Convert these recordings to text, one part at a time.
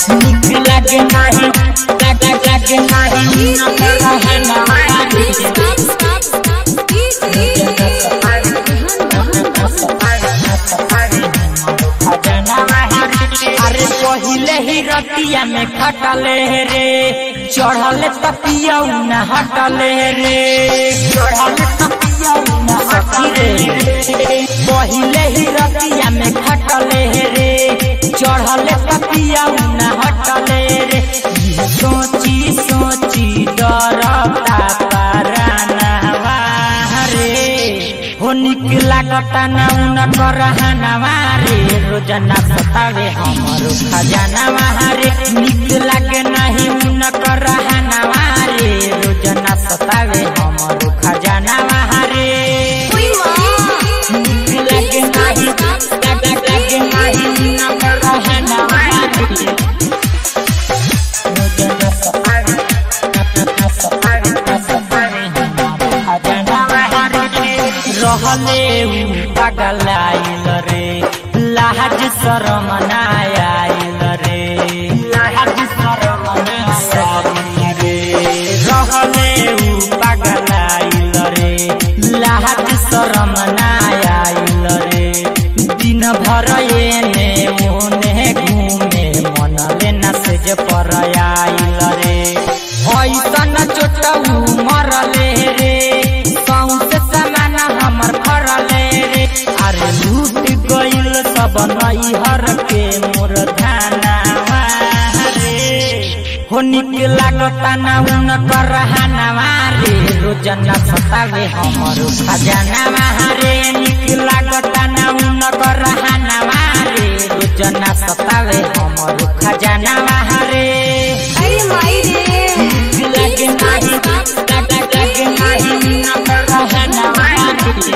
निक लागे नाही लागे लागे नाही न रहना अरे पहिले ही रतिया में खटले रे चढ़ले तपिया न हटले रे चढ़ले तपिया न हटले रे पहिले ही रतिया में खटले रे चढ़ले तपिया न हटले रे सोची सोची डरता पारानवा रे हो निक लागता ना उन करहनवा रे रोजना सतावे हमरो खजानवा रे निक लागे नहीं उन करहनवा रे रोजना सतावे हमरो खजानवा रे निक लागे नहीं लागे लागे नहीं उन करहनवा रे रोजना सतावे सतावे सतावे हमरो खजानवा रे रहले उ पगलाइल रे लाज शरम नायाइल रे लाज शरम नायाइल रे रहले उ पगलाइल रे लाज शरम नायाइल रे दिन भर एने ओने घूमे मनले न सेज पर आइल रे ऐसन चोटऊ मरले रे सौंसे समान हमर फरले रे अरे लूट गइल सब नैहर के मोर धानावा रे हो निक लागता ना उन करहानावा रे रोजना सतावे हमरो खजानावा रे निक लागता ना उन करहानावा रे रोजना सतावे हमरो खजानावा रे लगे नाही लगे लगे नाही न करहानावा रे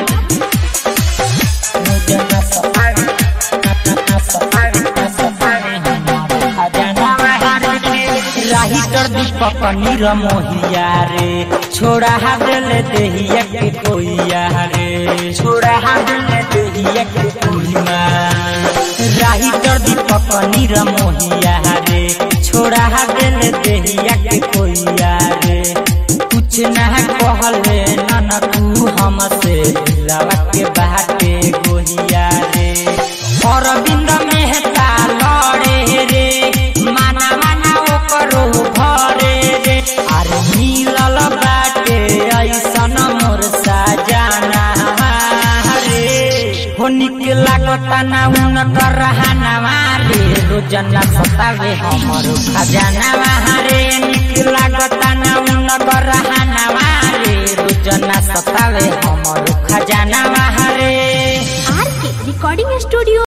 रोजना सतावे सतावे सतावे हमरो खजानावा रे राही कर दीपक नीर मोहिया रे छोड़ा हादल देहिया के कोइया रे छोड़ा हादल देहिया के कोइया राही कर दीपक नीर मोहिया रे छोड़ा हादल देहिया के कोइया रे कुछ ना कहले नन तू हमसे दिलावा के बाटे गोहिया रे अरविंद मेहता लड़े रे माना माना ओकरो भरे रे अरे मिलल बाटे ऐसन मोर साजाना रे हो निक लागता ना उन करहानावा रे रोजना सतावे हमरो खजानावा रे निक लागता ना उन करहानावा रे रोजना सतावे हमरो खजानावा रे आर के रिकॉर्डिंग स्टूडियो